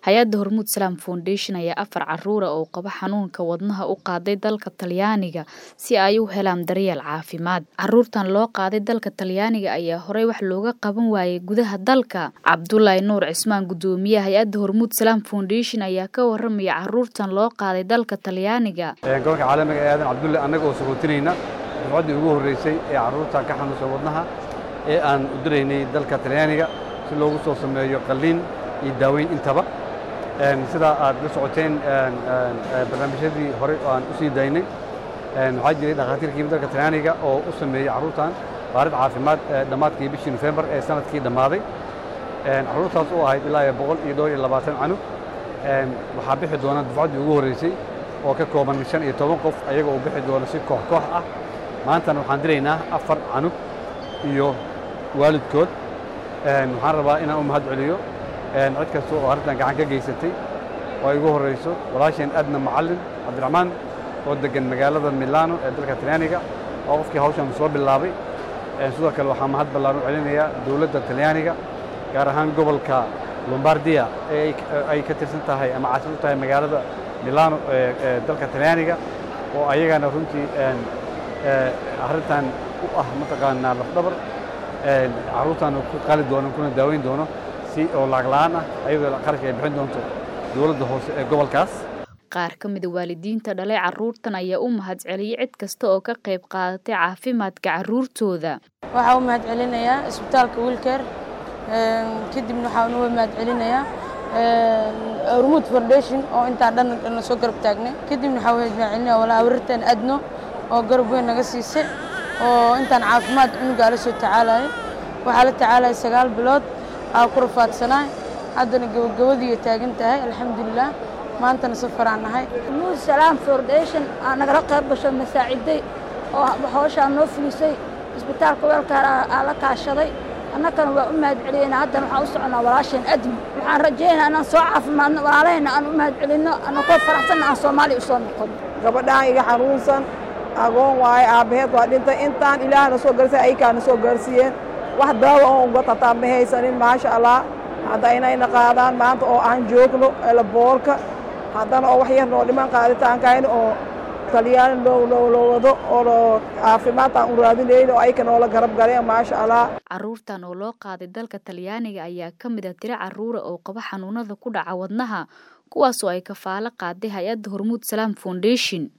hay-adda hormuud salaam foundation ayaa afar caruura oo qaba xanuunka wadnaha u qaaday dalka talyaaniga si ay u helaan daryeel caafimaad caruurtan loo qaaday dalka talyaaniga ayaa horey wax looga qaban waayay gudaha dalka cabdulaahi nuur cismaan gudoomiyaha hay-adda hormuud salaam foundation ayaa ka waramaya caruurtan loo qaaday dalka talyaaniga gobolka caalamiga ee aadan cabdulle annaga oo sagootinayna dufcaddii ugu horreysay ee carruurta ka xanuunsan wadnaha ee aan u diraynay dalka talyaaniga si loogu soo sameeyo qalliin iyo daaweyn intaba sidaa aad la socoteen barnaamijyadii horey oo aan u sii daynay waxaa jiray dhakhaatiirkii dalka talyaaniga oo u sameeyey carruurtan baarid caafimaad dhammaadkii bishii nofembar ee sanadkii dhammaaday carruurtaas oo ahayd ilaa iyo boqol iyo dhowr iyo labaatan canug waxaa bixi doona dufcaddii ugu horreysay oo ka kooban shan iyo toban qof ayaga oo bixi doona si koox koox ah maantana waxaan diraynaa afar canug iyo waalidkood waxaan rabaa inaan u mahad celiyo cid kasta oo arrintan gacan ka geysatay oo ay ugu horreyso walaasheen adna macallin cabdiraxmaan oo deggan magaalada milano ee dalka talyaaniga oo qofkii hawshan soo bilaabay sidoo kale waxaa mahad ballaan u celinayaa dowladda talyaaniga gaar ahaan gobolka lombardiya ee ay ka tirsan tahay ama caasim u tahay magaalada milano ee dalka talyaaniga oo ayagana runtii arrintan u ah mataqaanaa lafdhabar carruurtaana ku qali doono kuna daaweyn doono si oo lacag la'aan ah ayadoo qarashka ay bixin doonto dowladda hoose ee gobolkaas qaar ka mida waalidiinta dhalay carruurtan ayaa u mahad celiyey cid kasta oo ka qayb qaadatay caafimaadka carruurtooda waxaa u mahad celinayaa isbitaalka wiilkeer kadibna waxaa uga mahad celinayaa hormuud foundation oo intaan dhan na soo garab taagnay kadibna waxaa mahad celinaya walaa awrirtan adno oo garab weyn naga siisay oo intaan caafimaad cunugaa la soo tacaalayo waxaa la tacaalaya sagaal bilood aa ku rafaadsanaa haddana gabagabadiiyo taagan tahay alxamdulilah maantana safaraan nahay hormuud salaam foundation aa nagala qayb gasho masaaciday oo hawshaa noo fulisay isbitaalka weelkaar aa la kaashaday annagana waa u mahad celiyeyna haddana waxaan u soconaa walaasheen admi waxaan rajaynaa inaan soo caafimaadno walaalahayna aan u mahad celinno annagoo faraxsanna aan soomaaliya u soo noqono gabadhaan iga xanuunsan agoon waaye aabbaheed waa dhintay intaan ilaahna soo gaarsiiy aykaana soo gaarsiiyeen wax daawa oo uga tataa ma haysanin maasha allah hadda inayna qaadaan maanta oo aan joogno elaboorka haddana oo wax yar noo dhiman qaaditaankayna oo talyaani loo wado oo caafimaadtaan u raadinayna oo ayka noola garab galeen maasha allah carruurtan oo loo qaaday dalka talyaaniga ayaa ka mid a tiro carruura oo qaba xanuunada ku dhaca wadnaha kuwaasoo ay kafaalo qaaday hay-adda hormuud salaam foundation